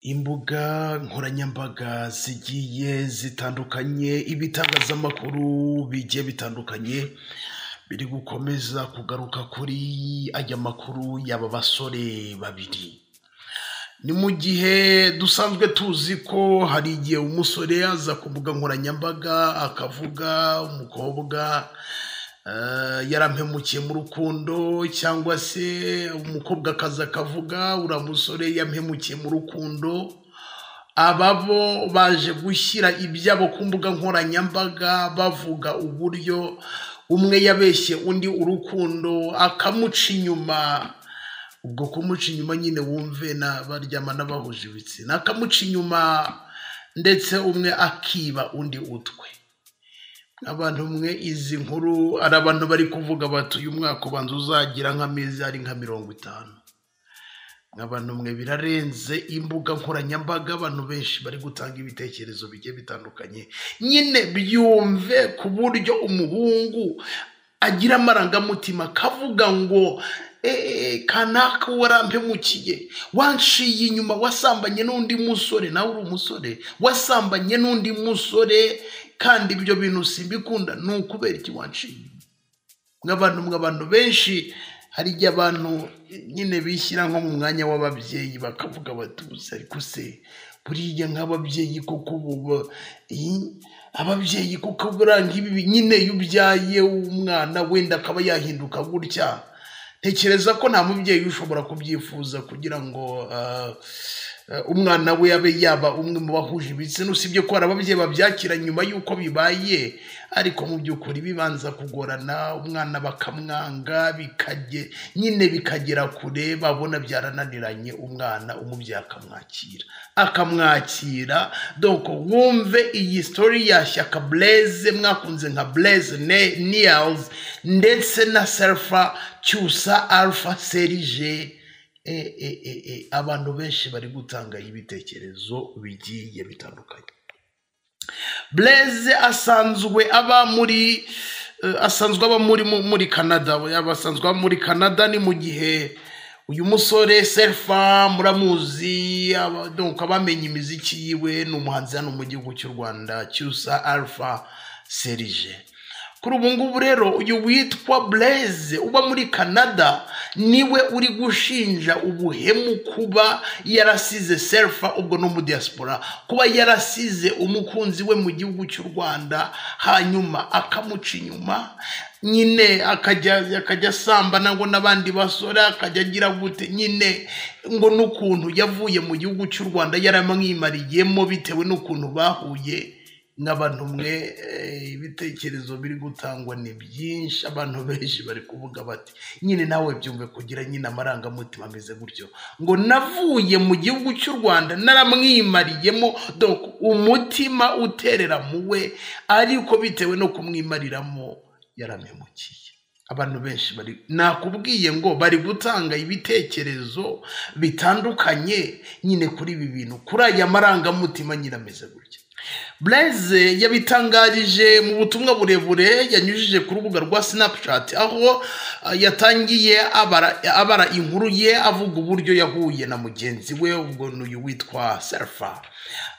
Imbuga nkoranyambaga zigiye zitandukanye, ibitangazamakuru bigiye bitandukanye, biri gukomeza kugaruka kuri aya makuru y'aba basore babiri. Ni mu gihe dusanzwe tuzi ko hari igihe umusore aza ku mbuga nkoranyambaga akavuga umukobwa eh, yarampemukiye mu rukundo cyangwa se umukobwa akaza akavuga uriya musore yampemukiye mu rukundo, aba bo baje gushyira ibyabo ku mbuga nkoranyambaga bavuga uburyo umwe yabeshye undi urukundo akamuca inyuma ubwo kumuca inyuma nyine wumve na baryama n'abahuje ibitsina akamuca inyuma ndetse umwe akiba undi utwe abantu mwe izi nkuru ari abantu bari kuvuga bati uyu mwaka ubanza uzagira nk'amezi ari nka mirongo itanu abantu mwe birarenze imbuga nkoranyambaga abantu benshi bari gutanga ibitekerezo bigiye bitandukanye nyine byumve ku buryo umuhungu agira amarangamutima akavuga ngo eee kanaka uwo warampemukiye wanshiye inyuma wasambanye n'undi musore nawe uri umusore wasambanye n'undi musore kandi ibyo bintu simbikunda ni ukubera iki wanshiye inyuma nk'abantu mw'abantu benshi hari igihe abantu nyine bishyira nko mu mwanya w'ababyeyi bakavuga bati "Ubusa ariko se buriya nk'ababyeyi kuko ubu ba- iyi- ababyeyi kuko buriya nk'ibi nyine iyo ubyaye umwana wenda akaba yahinduka gutya ntekereza ko nta mubyeyi ushobora kubyifuza kugira ngo ah, eh, umwana we abe yaba umwe mu bahuje ibitsina usibye ko hari ababyeyi babyakira nyuma y'uko bibaye ariko mu by'ukuri bibanza kugorana umwana bakamwanga bikajye nyine bikagera kure babona byarananiranye umwana umubyeyi akamwakira akamwakira donc wumve iyi story ya shyaka blaise mwakunze nka blaise Ne- niels ndetse na selfa cyusa alpha serige e, e, e, e. abantu benshi bari gutanga ibitekerezo bigiye bitandukanye blaise asanzwe aba muri eh, asanzwe aba muri mu- muri canada we aba asanzwe aba muri canada ni mu gihe uyu musore selfa muramuzi aba- donc abamenye imiziki yiwe ni umuhanzi hano mu gihugu cy'u rwanda cyusa alpha serige kuri ubu ngubu rero uyu witwa blaise uba muri canada niwe uri gushinja ubuhemu kuba yarasize selfa ubwo no mu diaspora kuba yarasize umukunzi we mu gihugu cy'u rwanda hanyuma akamuca inyuma nyine akajya akajya asambana ngo n'abandi basore akajya agira gute nyine ngo n'ukuntu yavuye mu gihugu cy'u rwanda yaramwimariyemo bitewe n'ukuntu bahuye n'abantu mwe eh, ibitekerezo biri gutangwa ni byinshi abantu benshi bari kuvuga bati nyine nawe byumve kugira nyine amarangamutima ameze gutyo ngo navuye mu gihugu cy'u rwanda naramwimariyemo donc umutima uterera mu we ariko bitewe no kumwimariramo yarampemukiye abantu benshi bari nakubwiye ngo bari gutanga ibitekerezo bitandukanye nyine kuri ibi bintu kuri aya marangamutima nyine ameze gutya Blaise yabitangarije mu butumwa burebure yanyujije ku rubuga rwa Snapchat aho ah, yatangiye abara, abara inkuru ye avuga uburyo yahuye na mugenzi we ubwo ni uyu witwa Serfa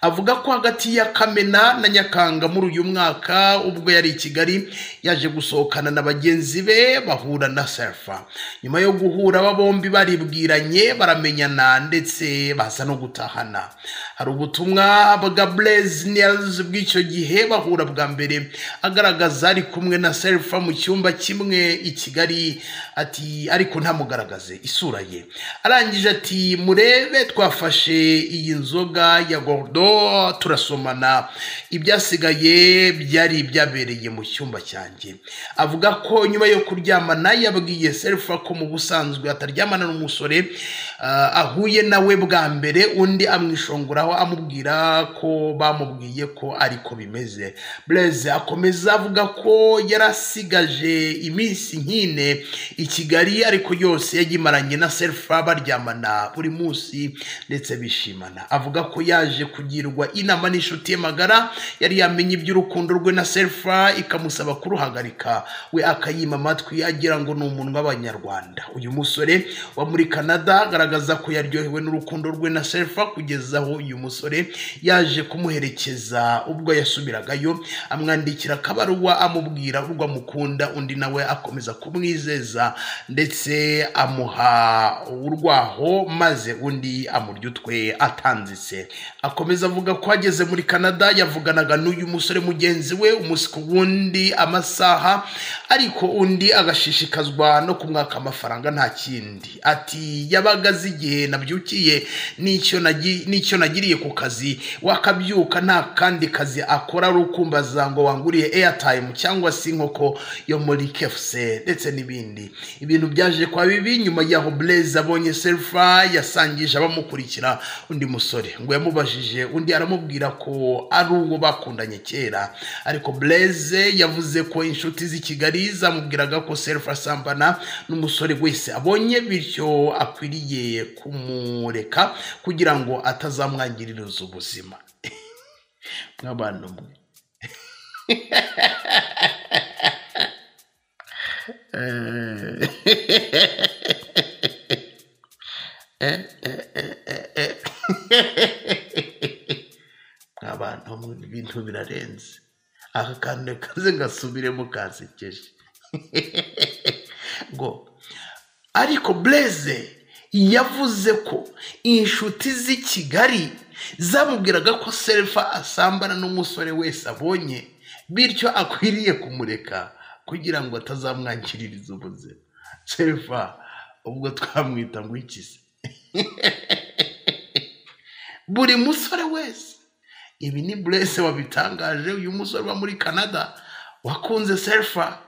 avuga ko hagati ya Kamena na Nyakanga muri uyu mwaka ubwo yari i Kigali yaje gusohokana na bagenzi be bahura na Serfa nyuma yo guhura aba bombi baribwiranye baramenyana ndetse baza no gutahana hari ubutumwa bwa Blaise Niels bw'icyo gihe bahura bwa mbere agaragaza ari kumwe na Selfa mu cyumba kimwe i Kigali ati ariko ntamugaragaze isura ye arangije ati murebe twafashe iyi nzoga ya Gordo turasomana ibyasigaye byari byabereye mu cyumba cyanjye avuga ko nyuma yo kuryamana yabwiye Selfa ko mu busanzwe ataryamana n'umusore ah, ahuye nawe bwa mbere undi amwishongoraho amubwira ko bamubwiye ko ariko bimeze Blaise akomeza avuga ko yarasigaje iminsi nkine i Kigali ariko yose yayimaranye na Selfa baryamana buri munsi ndetse bishimana avuga ko yaje kugirwa inama n'inshuti ye magara yari yamenye iby'urukundo rwe na Selfa ikamusaba kuruhagarika we akayima amatwi agira ngo ni umuntu w'abanyarwanda uyu musore wa muri Canada agaragaza agaragaza ko yaryohewe n'urukundo rwe na selfa kugeza aho uyu musore yaje kumuherekeza ubwo yasubiragayo amwandikira akabaruwa amubwira urwo amukunda undi nawe akomeza kumwizeza ndetse amuha urwaho maze undi amurya utwe atanzitse akomeza avuga ko ageze muri canada yavuganaga n'uyu musore mugenzi we umunsi ku wundi amasaha ariko undi agashishikazwa no kumwaka amafaranga nta kindi ati yabaga azi igihe nabyukiye n'icyo nagi- n'icyo nagiriye ku kazi wakabyuka nta kandi kazi akora ari ukumbaza ngo wanguriye airtime cyangwa se inkoko yo muri kefuse ndetse n'ibindi ibintu byaje kwa bibi nyuma y'aho blaze abonye selfa yasangije abamukurikira undi musore ngo yamubajije undi aramubwira ko ari uwo bakundanye kera ariko blaze yavuze ko inshuti z'i kigali zamubwiraga ko selfa asambana n'umusore wese abonye bityo akwiriye kumureka kugira ngo atazamwangiririza ubuzima nk'abantu mwe nk'abantu mwe ibintu birarenze aka kantu kaze gasubiremo kansekeje ngo ariko bureze yavuze ko inshuti z'i kigali zamubwiraga ko selfa asambana n'umusore wese abonye bityo akwiriye kumureka kugira ngo atazamwangiririza ubuzima selfa ubwo twamwita ngo iki se buri musore wese ibi ni burese wabitangaje uyu musore uba muri canada wakunze selfa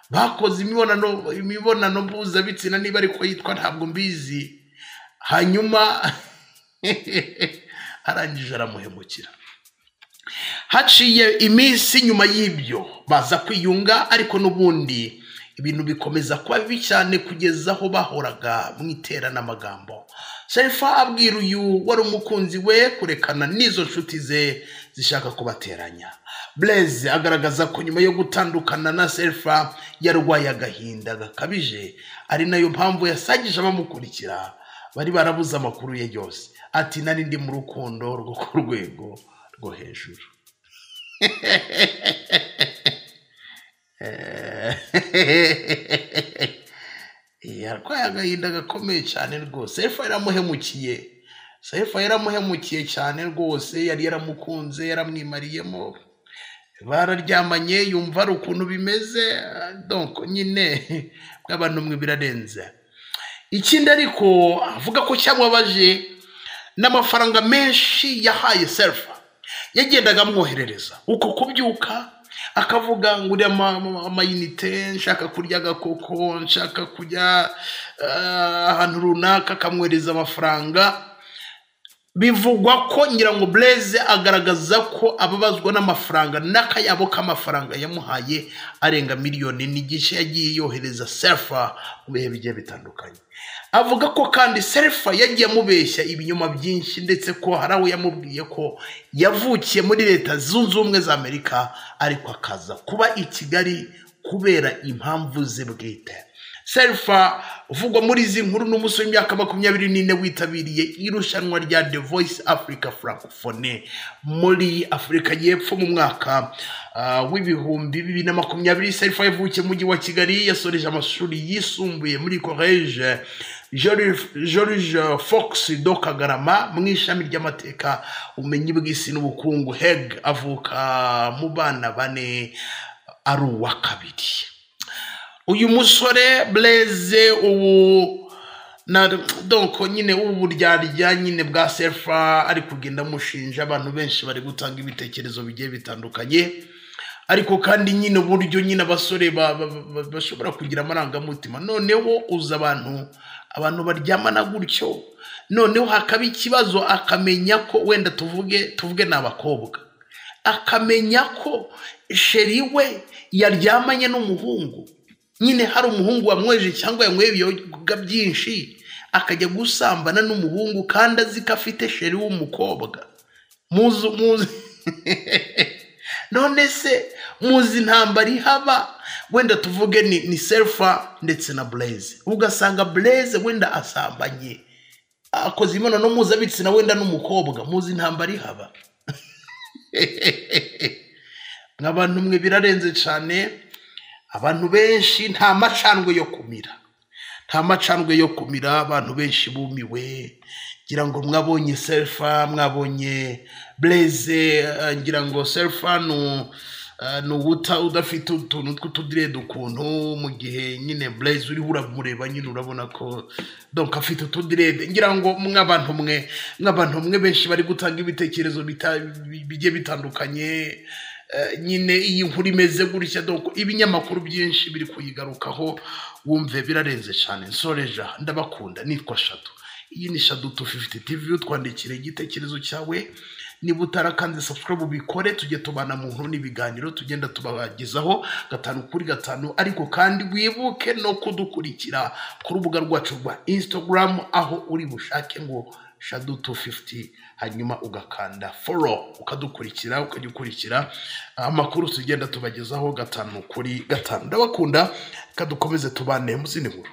bakoze imibonano imibonano mpuzabitsina niba ariko yitwa ntabwo mbizi hanyuma arangije aramuhemukira haciye iminsi nyuma y'ibyo baza kwiyunga ariko n'ubundi ibintu bikomeza kuba bibi cyane kugeza aho bahoraga mu iteranamagambo sharifa abwira uyu wari umukunzi we kurekana n'izo nshuti ze zishaka kubateranya bureze agaragaza ko nyuma yo gutandukana na serifa yarwaye agahinda gakabije ari nayo mpamvu yasangije abamukurikira bari barabuze amakuru ye yose ati nari ndi mu rukundo rwo ku rwego rwo hejuru yarwaye agahinda gakomeye cyane rwose sefa yaramuhemukiye sefa yaramuhemukiye cyane rwose yari yaramukunze yaramwimariyemo bararyamanye yumva ari ukuntu bimeze donc nyine bw'abantu mwe birarenze ikindi ariko avuga ko cyamubabaje n'amafaranga menshi yahaye sefa yagendaga amwoherereza uko kubyuka akavuga ngo uriya ama- ama- amayinite nshaka kurya agakoko nshaka kujya eh, ahantu runaka akamwohereza amafaranga bivugwa ko nyirango bureze agaragaza ko ababazwa n'amafaranga n'akayabo k'amafaranga yamuhaye arenga miliyoni n'igice yagiye yohereza serifa mu bihe bigiye bitandukanye avuga ko kandi serifa yagiye amubeshya ibinyoma byinshi ndetse ko hari aho yamubwiye ko yavukiye muri leta zunze ubumwe za amerika ariko akaza kuba i kigali kubera impamvu ze bwite serifa uvugwa muri izi nkuru ni umusore w'imyaka makumyabiri n'ine witabiriye irushanwa rya the voice africa francophone muri afurika y'epfo mu mwaka ah, w'ibihumbi bibiri na makumyabiri serifa yavukiye mu mujyi wa kigali yasoreje amashuri yisumbuye muri college george fox do kagarama mu ishami ry'amateka ubumenyi bw'isi n'ubukungu heg avuka mu bana bane ari uwa kabiri uyu musore bureze ubu na donko nyine ubu buryarya nyine bwa sefa ari kugenda amushinja abantu benshi bari gutanga ibitekerezo bigiye bitandukanye ariko kandi nyine uburyo nyine abasore ba- ba- ba- ba- bashobora kugira amarangamutima noneho uza abantu abantu baryamana gutyo noneho hakaba ikibazo akamenya ko wenda tuvuge tuvuge ni abakobwa akamenya ko sheri we yaryamanye n'umuhungu nyine hari umuhungu wamweje cyangwa yanyweye ibiyoga byinshi akajya gusambana n'umuhungu kandi azi ko afite sheri w'umukobwa muzi muzi none se muzi intambara ihaba wenda tuvuge ni, ni selfa ndetse na bureze ugasanga bureze wenda asambanye akoze imibonano mpuzabitsina wenda n'umukobwa muzi intambara ihaba nk'abantu mwe birarenze cyane abantu benshi nta macandwe yo kumira nta macandwe yo kumira abantu benshi bumiwe ngira ngo mwabonye serifa mwabonye bureze ngira ngo serifa ni ni uwuta udafite utuntu tw'utudirede ukuntu mu gihe nyine bureze uriho uramureba nyine urabona ko donka afite utudirede ngira ngo mw'abantu mwe mw'abantu mwe benshi bari gutanga ibitekerezo bita- bi- bigiye bitandukanye Eh, nyine iyi nkuru imeze gutya donko ibinyamakuru byinshi biri kuyigarukaho wumve birarenze cyane nsoreja ndabakunda nitwa shadu iyi ni shadu 250 tv utwandikira igitekerezo cyawe niba utarakanze subscribe ubikore tujye tubana mu nkuru n'ibiganiro tugenda tubagezaho gatanu kuri gatanu ariko kandi wibuke no kudukurikira ku rubuga rwacu rwa instagram aho uri bushake ngo shadu 250 hanyuma ugakanda follow ukadukurikira ukajya ukurikira amakuru tugenda tubagezaho gatanu kuri gatanu ndabakunda kadukomeze tubane mu zindi nkuru